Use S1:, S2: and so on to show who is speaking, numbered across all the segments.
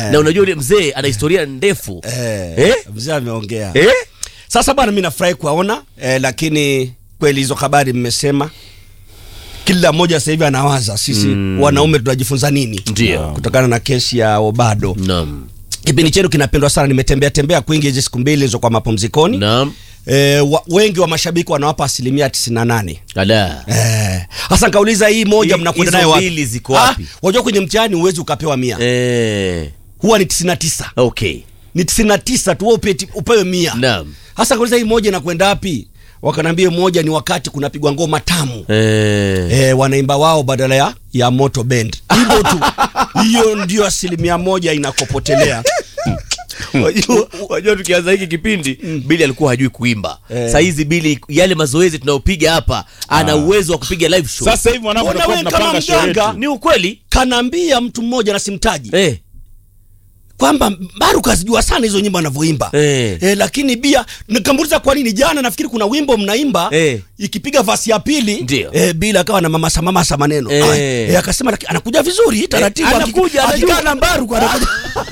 S1: na unajua yule mzee ana historia ndefu
S2: Eh,
S1: Eh?
S2: mzee ameongea
S1: Eh?
S2: sasa bwana mi nafurahi kuwaona eh, lakini kweli hizo habari mmesema kila mmoja sasa hivi anawaza sisi wanaume tunajifunza nini
S1: Ndio.
S2: kutokana na kesi ya obado
S1: Naam.
S2: kipindi chetu kinapendwa sana nimetembea tembea kwingi hizi siku mbili zilizokuwa mapumzikoni
S1: Naam.
S2: eh, wa, wengi wa mashabiki wanawapa asilimia 98
S1: Ala.
S2: Eh, hasa nikauliza hii moja
S1: Hi-
S2: mnakwenda
S1: hizo
S2: nayo wapi?
S1: mbili ziko wapi?
S2: Ah, wajua kwenye mtihani huwezi ukapewa mia
S1: Eh.
S2: huwa ni 99
S1: Okay.
S2: ni 99 tu wewe upe- upewe mia
S1: Naam.
S2: hasa kauliza hii moja inakwenda wapi wakanaambia moja ni wakati kunapigwa ngoma tamu
S1: Eh.
S2: e, wanaimba wao badala ya, ya moto bend hivyo tu hiyo ndio asilimia moja inakopotelea
S1: Wajua- wajua tukianza hiki kipindi bili alikuwa hajui kuimba
S2: Eh.
S1: sahizi bili yale mazoezi tunayopiga hapa ana uwezo wa kupiga live show
S3: sasa hivi mwanangu
S2: Mbona
S3: tutakuwa
S2: wewe kama
S3: tunapanga show
S2: mganga?
S3: yetu
S1: ni ukweli
S2: kanaambia mtu mmoja na simtaji
S1: eh.
S2: kwamba Baru kazijua sana hizo nyimbo anavyoimba
S1: Eh.
S2: Eh, lakini bia nikamuuliza kwa nini jana nafikiri kuna wimbo mnaimba
S1: Eh.
S2: ikipiga vasi ya pili
S1: Ndio.
S2: eh, bila akawa na mamasa mamasa maneno
S1: Eh.
S2: Ay, eh, akasema laki- anakuja vizuri taratibu
S1: Eh,
S2: akika-
S1: anakuja,
S2: akikaa
S1: anajua.
S2: na Baru kwa anakuja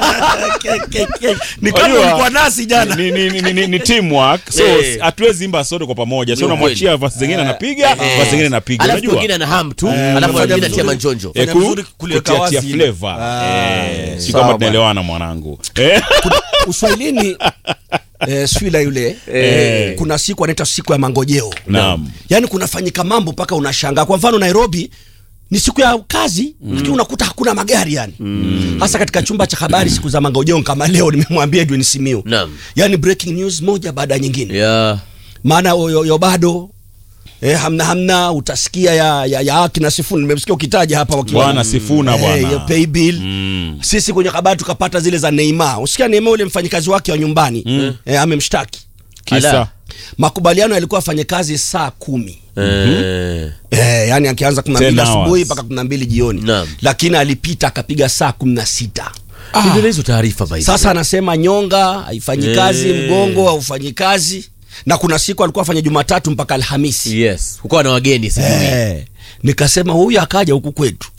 S2: Ke- ke- ke. ni kama
S3: Unajua,
S2: ulikuwa nasi jana
S3: ni, ni, ni, ni, ni teamwork so
S1: Eh.
S3: hatuwezi imba sote kwa pamoja so
S1: Ni
S3: unamwachia vasi zingine anapiga
S1: Eh.
S3: vasi zingine anapiga
S1: alafu
S3: unajua
S1: wengine ana ham tu
S2: Eh,
S1: alafu
S2: unafanya
S1: wengine
S2: vizuri.
S1: atia manjonjo
S3: Eh,
S2: Fanya
S3: ku-
S2: vizuri kuliweka
S3: kutiatia
S2: wazi ile.
S3: flavor
S2: Ah,
S3: Eh, si
S2: sawa
S3: kama
S2: bwana.
S3: tunaelewana mwanangu Eh.
S2: uswahilini eh, swila yule
S1: Eh.
S2: kuna siku anaitwa siku ya mangojeo
S3: Naam.
S2: yaani kunafanyika mambo mpaka unashangaa kwa mfano nairobi ni siku ya kazi lakini unakuta hakuna magari yani hasa katika chumba cha habari siku za mangojeo kama leo nimemwambia edwin simiu
S1: Naam.
S2: yaani breaking news moja baada ya nyingine
S1: yeah.
S2: maana yo- yo yo bado eh, hamna hamna utasikia ya, ya, ya akina sifuni nimesikia ukitaja hapa wakiwa
S3: Bwana Sifuna
S2: Eh,
S3: bwana.
S2: ya pay bill
S3: Mm.
S2: sisi kwenye habari tukapata zile za Neymar usikia Neymar ule mfanyikazi wake wa nyumbani eh, amemshtaki
S3: kisa
S1: Ala.
S2: makubaliano yalikuwa afanye kazi saa kumi
S1: Eh.
S2: Eh, yani akianza kumi na mbili
S3: 10 hours.
S2: asubuhi mpaka kumi na mbili jioni
S1: Naam.
S2: lakini alipita akapiga saa kumi na sita
S1: Ndio hizo taarifa by the
S2: sasa anasema nyonga haifanyi kazi
S1: Eh.
S2: mgongo haufanyi kazi na kuna siku alikuwa afanya jumatatu mpaka alhamisi
S1: way. yes ukawa na wageni sijui
S2: eh, nikasema huyu akaja huku kwetu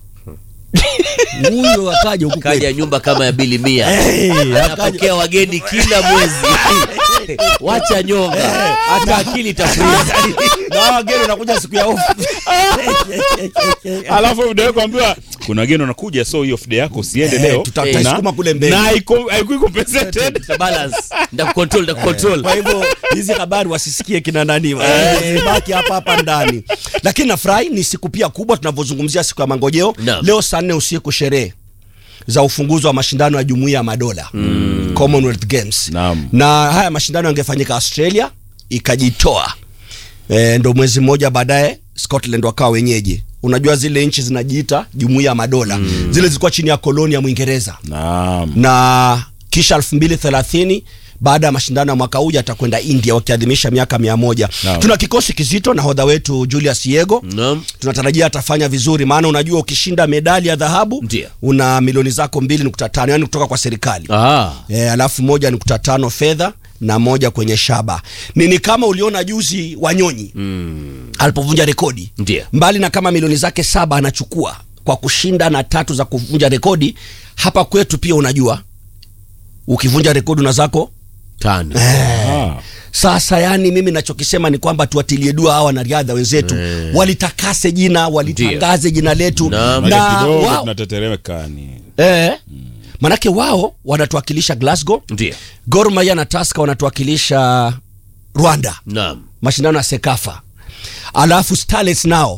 S2: huyu akaja huku kwetu
S1: kaja nyumba kama ya bili mia
S2: Eh, akaja.
S1: anapokea wageni kila mwezi wacha nyonga hata akili itafriza
S2: na wageni wanakuja siku ya off
S3: alafu video kuambiwa kuna wageni wanakuja so hiyo fide yako usiende
S2: Eh,
S3: leo
S2: tuta-
S3: Na-
S2: tutaisukuma kule mbele.
S3: na haiko- haikui compensated
S1: balance ndakucontrol ndakucontrol
S2: kwa hivyo hizi habari wasisikie kina nani baki hapa hapa ndani lakini nafurahi ni siku pia kubwa tunavyozungumzia siku ya mangojeo
S1: Naam.
S2: leo saa nne usiku sherehe za ufunguzi wa mashindano ya jumuiya ya madola mm. commonwealth games
S3: Naam.
S2: na haya mashindano yangefanyika australia ikajitoa e, ndo mwezi mmoja baadaye scotland wakawa wenyeji unajua zile nchi zinajiita jumuiya ya madola mm. zile zilikuwa chini ya koloni ya mwingereza
S3: naam
S2: na kisha 2030 baada ya mashindano ya mwaka huu yatakwenda india wakiadhimisha miaka mia moja
S3: Naam.
S2: tuna kikosi kizito nahodha wetu julius yego
S1: Naam.
S2: tunatarajia atafanya vizuri maana unajua ukishinda medali ya dhahabu
S1: Ndio.
S2: una milioni zako 2.5 yani kutoka kwa serikali
S1: Ah.
S2: e, alafu moja nukta tano fedha na moja kwenye shaba ni, ni kama uliona juzi wanyonyi mm. alipovunja rekodi
S1: Ndio.
S2: mbali na kama milioni zake saba anachukua kwa kushinda na tatu za kuvunja rekodi hapa kwetu pia unajua ukivunja rekodi una zako
S1: tano
S3: Ah.
S2: sasa yani mimi nachokisema ni kwamba tuwatilie dua hawa wanariadha wenzetu walitakase jina walitangaze jina letu
S1: Naam.
S2: na
S3: Maana kidogo
S2: wao,
S3: tunatetereka ni
S2: eh, manake wao wanatuwakilisha Glasgow
S1: ndio
S2: Gor Mahia na Tusker wanatuwakilisha Rwanda
S1: naam
S2: mashindano ya Sekafa alafu Starlets nao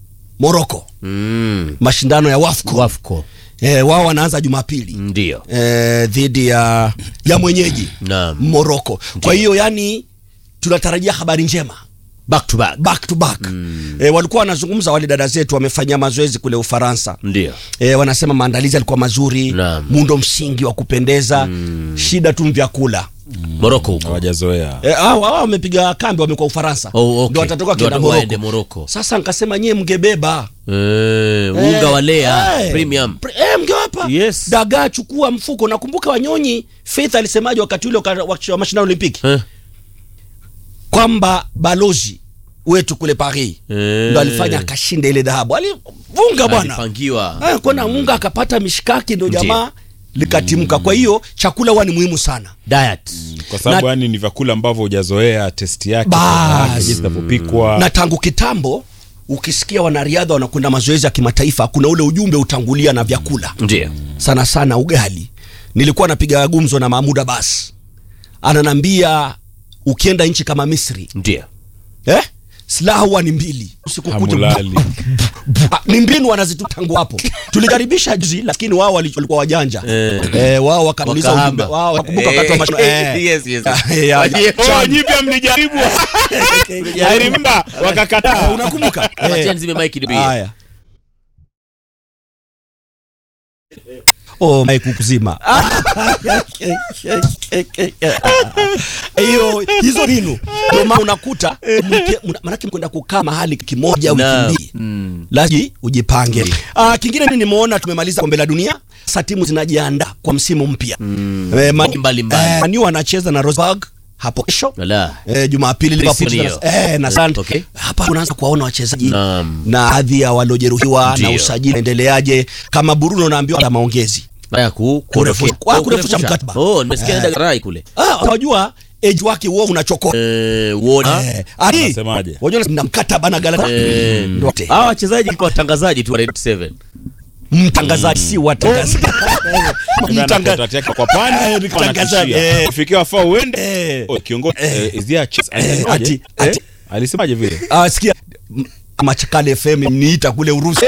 S2: Morocco
S1: mm.
S2: mashindano ya Wafco
S1: wafco
S2: eh, wao wanaanza Jumapili
S1: ndio
S2: eh, dhidi ya ya mwenyeji
S1: Naam.
S2: Morocco kwa hiyo yani tunatarajia habari njema
S1: back to back
S2: back to back mm. e, walikuwa wanazungumza wale dada zetu wamefanyia mazoezi kule Ufaransa
S1: ndio
S2: e, wanasema maandalizi yalikuwa mazuri
S1: Naam.
S2: muundo msingi wa kupendeza mm. shida tu vyakula
S1: moroko huko
S3: hawajazoea
S2: e, hao hao wamepiga kambi wamekuwa Ufaransa
S1: Oh, okay.
S2: ndio watatoka
S1: Ndio
S2: kenda
S1: waende
S2: Morocco
S1: Morocco.
S2: sasa nikasema nyie mngebeba
S1: eh, unga wa lea
S2: Eh,
S1: premium
S2: pre- eh, mngewapa
S1: Yes.
S2: dagaa chukua mfuko nakumbuka wanyonyi Faith alisemaje wakati ule waka- wa wa mashindano Olimpiki
S1: eh?
S2: kwamba balozi wetu kule Paris
S1: Eh.
S2: ndo alifanya akashinda ile dhahabu alivunga bwana
S1: alipangiwa
S2: Eh, kona munga akapata mishkaki ndo
S1: Ndiyo.
S2: jamaa likatimka kwa hiyo chakula huwa ni muhimu sana
S1: diet
S3: kwa sababu
S2: Na-
S3: yani ni vyakula ambavyo hujazoea testi yake
S2: Bas.
S3: yake, jinsi inavyopikwa
S2: na tangu kitambo ukisikia wanariadha wanakwenda mazoezi ya kimataifa kuna ule ujumbe utangulia na vyakula
S1: ndio
S2: sana sana ugali nilikuwa napiga gumzo na mahmud abbas ananambia ukienda nchi kama misri
S1: ndio
S2: eh? silaha huwa ni mbili usiku kucha
S3: Hamulali.
S2: Ah, ni mbinu wanazitu tangu hapo tulikaribisha juzi lakini wao wali- walikuwa wajanja eh, wao wakatuliza ujumbe
S1: Wakahama.
S2: wao wakumbuka wakati wa mashindano eh.
S1: Yes, yes.
S2: Eh, ya-
S1: Wajie-
S3: Oh, nyi pia mlijaribu I remember wakakataa
S2: unakumbuka
S1: Wacha
S2: Eh,
S1: nizime mic nipigie.
S2: haya oh mike kukuzima hiyo hizo ninu ndio maana unakuta mke- mna- manake mkwenda kukaa mahali kimoja wiki
S1: Naam.
S2: mbili laji ujipange ah, kingine mimi nimeona tumemaliza kombe la dunia sasa timu zinajiandaa kwa msimu mpya Eh, Man-
S1: Mbali mbali.
S2: eh, Man U wanacheza na Rosberg hapo kesho
S1: Wala.
S2: Eh, Jumapili Liverpool
S1: Sio.
S2: na- eh, na Sunday.
S1: Okay.
S2: Hapa unaanza kuwaona wachezaji
S1: Naam.
S2: na hadhi ya waliojeruhiwa na
S1: Ndio.
S2: usajili unaendeleaje. Kama Bruno naambiwa ana maongezi
S1: Haya ku
S2: Kurefusha-
S1: kuondokea.
S2: ah, kurefusha mkataba.
S1: Oh, nimesikia
S2: Eh.
S1: nenda Rai kule.
S2: ah, unajua age wake huo unachokoa
S1: Eh, uona.
S2: eh, ali
S3: Anasemaje?
S2: unajua na mkataba na Galata
S1: Eh,
S2: Ndio wote.
S1: hawa wachezaji kwa watangazaji tu wa Red 7.
S2: mtangazaji si watangazaji
S3: Mtangazaji
S2: Mtanga-
S3: yake kwa pani
S2: Eh, ni mtangazaji, eh.
S3: fikia wafaa uende
S2: Eh.
S3: Oh, kiongozi eh, is there a chance?
S2: Eh,
S3: Alisemaje?
S2: ati-
S3: Eh?
S2: ati-
S3: alisemaje vile
S2: Ah, sikia m- Machakale FM niita kule Urusi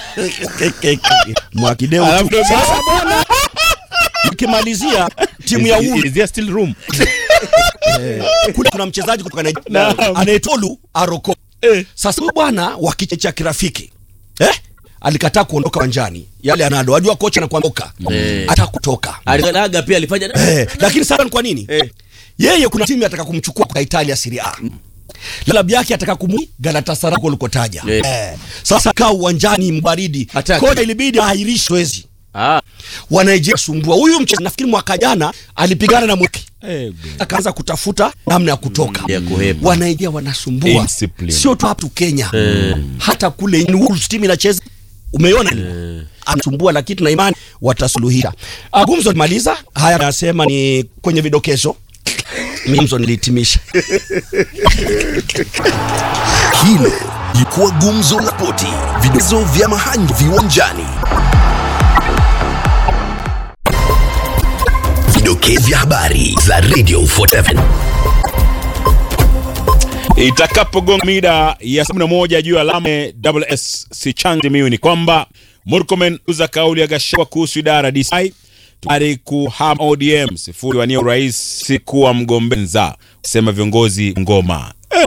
S2: mwakideo
S3: Alafu
S2: tu.
S3: ndo-
S2: Sasa bwana mkimalizia timu ya
S3: Is-
S2: Ulu
S3: is there still room
S2: kule kuna mchezaji kutoka Nigeria
S3: Naam.
S2: anaitwa Olu Aroko. Sasa huyu bwana wa kiche cha kirafiki eh? alikataa kuondoka uwanjani yale anado wajua kocha anakuondoka
S1: Eh.
S2: hata kutoka
S1: Aligalaga pia alifanya
S2: eh, lakini sasa ni kwa nini
S1: Eh.
S2: yeye kuna timu ataka kumchukua kwa Italia Serie A klabu yake ataka kumu Galatasaray ulikotaja
S1: Eh.
S2: eh. Sasa kaa uwanjani mbaridi
S1: Hataki.
S2: kocha ilibidi ahairishe zoezi
S1: Ah,
S2: wanaijia sumbua huyu mchezaji nafikiri mwaka jana alipigana na mweki
S3: Eh,
S2: akaanza kutafuta namna ya kutoka
S1: ya kuhepa.
S2: wanaingia wanasumbua
S3: Indiscipline.
S2: sio tu hapa tu Kenya hata kule ni Wolves team inacheza umeona anasumbua lakini tuna imani watasuluhisha Ah, gumzo limaliza haya nasema ni kwenye vidokezo gumzo nilihitimisha
S4: Hilo lilikuwa gumzo la poti, vidokezo vya mahangi viwanjani. Vidokezo vya habari za Radio 47.
S3: itakapogonga mida ya 11 juu ya alama WS Sichangi miu ni kwamba Murkomen uza kauli ya Gachagua kuhusu idara ya DCI tayari kuhama ODM sifuri wania urais si kuwa mgombenza sema viongozi ngoma eh.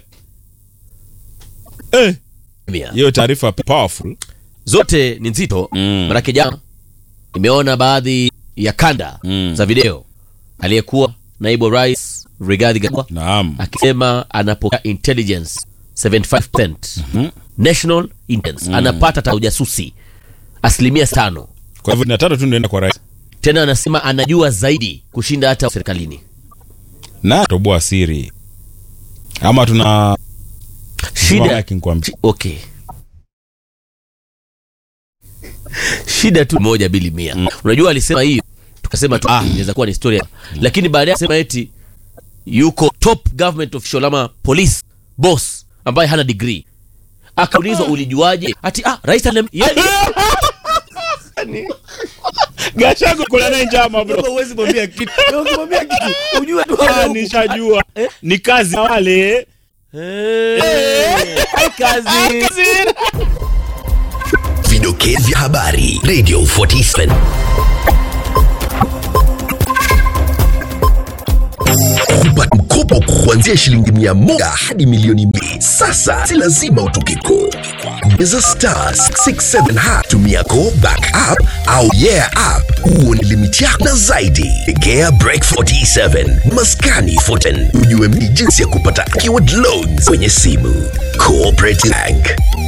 S3: Eh.
S1: mia.
S3: hiyo taarifa powerful
S1: Zote ni nzito.
S3: Mm.
S1: Manake jana nimeona baadhi ya kanda
S3: Mm.
S1: za video aliyekuwa naibu wa rais Rigathi Gachagua
S3: naam
S1: akisema anapokea intelligence 75% national intelligence anapata ta ujasusi asilimia tano
S3: kwa hivyo na tatu tu ndio kwa rais
S1: tena anasema anajua zaidi kushinda hata serikalini
S3: na toboa siri ama tuna
S1: shida
S3: yake nikwambia
S1: Shi- okay shida tu moja bili mia unajua alisema hiyo tukasema tu ah inaweza kuwa ni historia lakini baadaye sema eti yuko top government official ama police boss ambaye hana degree akaulizwa ulijuaje ati ah rais anem yani
S3: Gachagua kuna naye njama bro
S1: huwezi mwambia kitu ukimwambia kitu ujue tu
S3: Ah, nishajua ni kazi na wale
S1: Eh, hai kazi
S4: Vidokezo vya habari Radio 47. Kupata mkopo kuanzia shilingi mia moja hadi milioni mbili. Sasa si lazima utoke koo. Bonyeza star 667 hash, tumia go back app au yeah app uone limiti yako na zaidi. Tegea break 47 maskani 14 ujue mni jinsi ya kupata keyword loans kwenye simu. Cooperative Bank